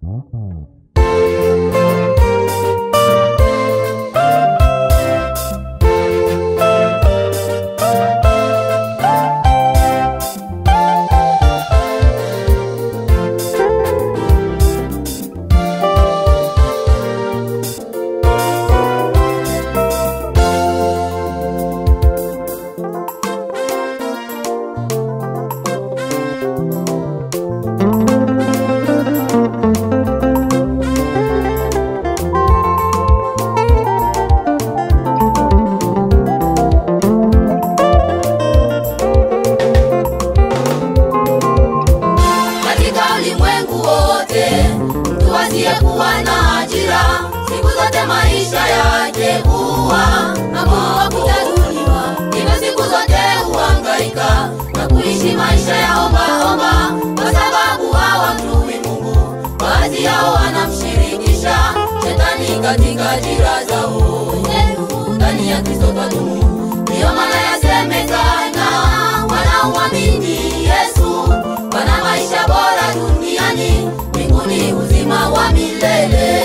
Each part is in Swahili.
katika ulimwengu wote mtu asiyekuwa na ajira siku zote maisha yake huwa magumu kutaruliwa hivyo siku zote huhangaika na kuishi maisha ya ombaomba kwa sababu hawamjui mungu baadhi yao wanamshirikisha shetani katika ajira zao ndani ya kristo twadumu ndiyo maana yasemekana wanaomwamini yesu wana maisha bora duniani mbinguni uzima wa milele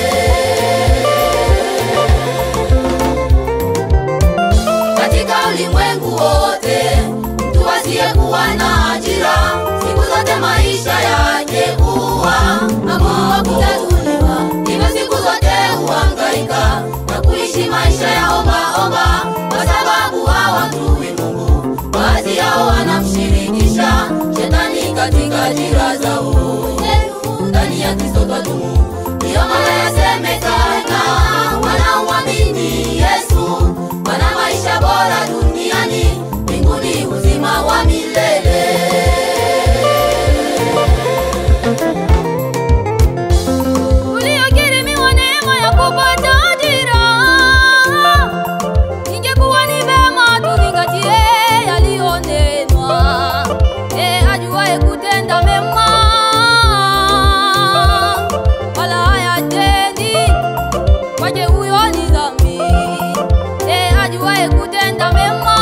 katika ulimwengu wote mtu asiyekuwa na ajira siku zote maisha yake huwa magumu kutatuliwa hivyo siku zote huhangaika na kuishi maisha ya ombaomba kwa sababu hawamjui mungu baadhi yao wanamshirikisha shetani katika ajira zao ndani ya kristo twadumu ndiyo maana yasemekana wanaomwamini yesu wana maisha bora duniani mbinguni uzima wa milele uliokirimiwa neema ya kupata ajira ingekuwa ni vema tuzingatie yaliyonenwa e ajuaye kutenda mema wala hayatendi kwaje huyo ni dhambi e ajuaye kutenda mema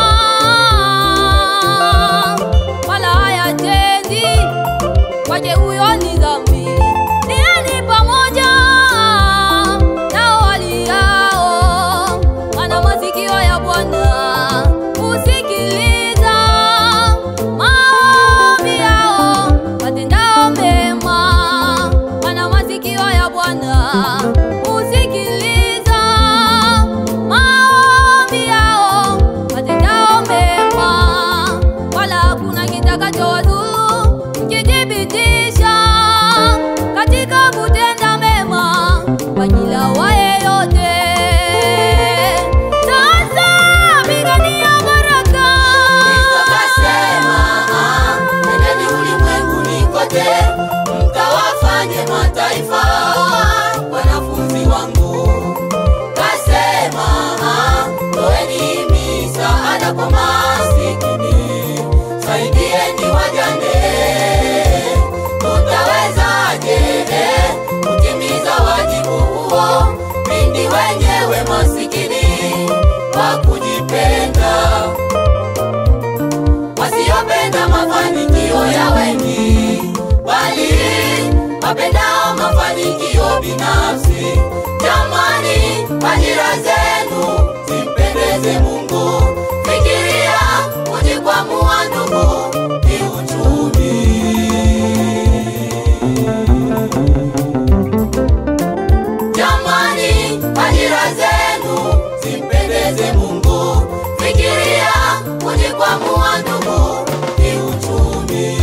wala hayatendi kwaje huyo ni dhambi niani pamoja nao waliao wana masikio ya bwana kusikiliza maombi yao watendao mema wana masikio ya bwana kusikiliza maombi yao watendao mema wala hakuna kitakachowadhuru mkijibitisha katika kutenda mema kwa kila wa yeyote. Sasa pigania baraka. Kristo kasema, nendeni ulimwenguni kote mkawafanye mataifa wanafunzi wangu. Kasema, toeni misaada kwa masikini, saidieni wajane. Tutawezaje eh, kutimiza wajibu huo pindi wenyewe masikini kwa kujipenda wasiopenda mafanikio ya wengi, bali wapendao mafanikio binafsi. Jamani, ajira zenu zimpendeze Mungu. Fikiria kujikwamua ndugu kiuchumi. Jamani, ajira zenu zimpendeze Mungu. Fikiria kujikwamua ndugu kiuchumi.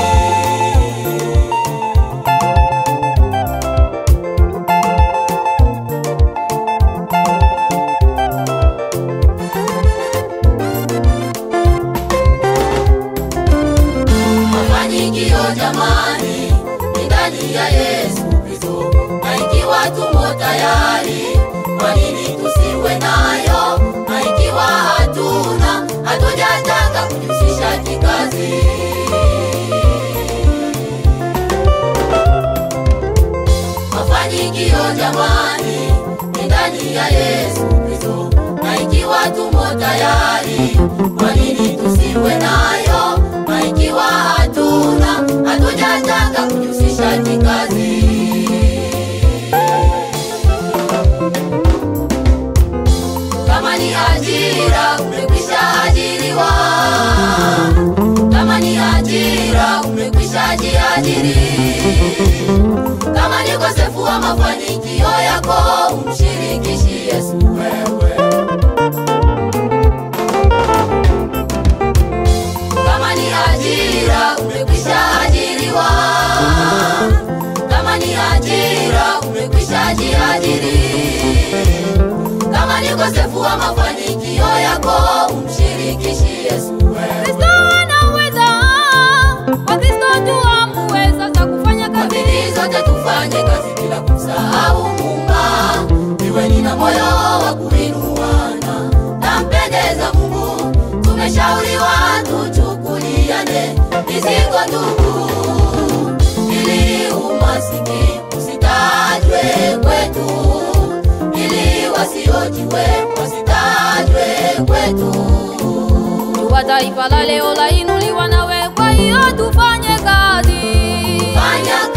mafanikio jamani ni ndani ya Yesu Kristo, na ikiwa tumo tayari, kwa nini tusiwe nayo? Na ikiwa hatuna, hatujataka kujihusisha kikazi. Mafanikio jamani ni ndani ya Yesu Kristo, na ikiwa tumo tayari, kwa nini tusiwe nayo? Na ikiwa hatuna, hatujataka kujihusisha kikazi. ajira umekwisha jiajiri. Kama ni ukosefu wa mafanikio yako, umshirikishi Yesu wewe. Kristo anaweza, Wakristo tu amuweza za kufanya Kwa kazi. bidii zote tufanye kazi bila kumsahau Muumba. Iweni na moyo wa kuinuana, nampendeza Mungu. Tumeshauriwa tuchukuliane mizigo ndugu, ili umasikini usitajwe kwetu, ili wasiojiwe wasitajwe kwetu. Jua taifa la leo lainuliwa nawe, kwa hiyo tufanye kazi. Fanya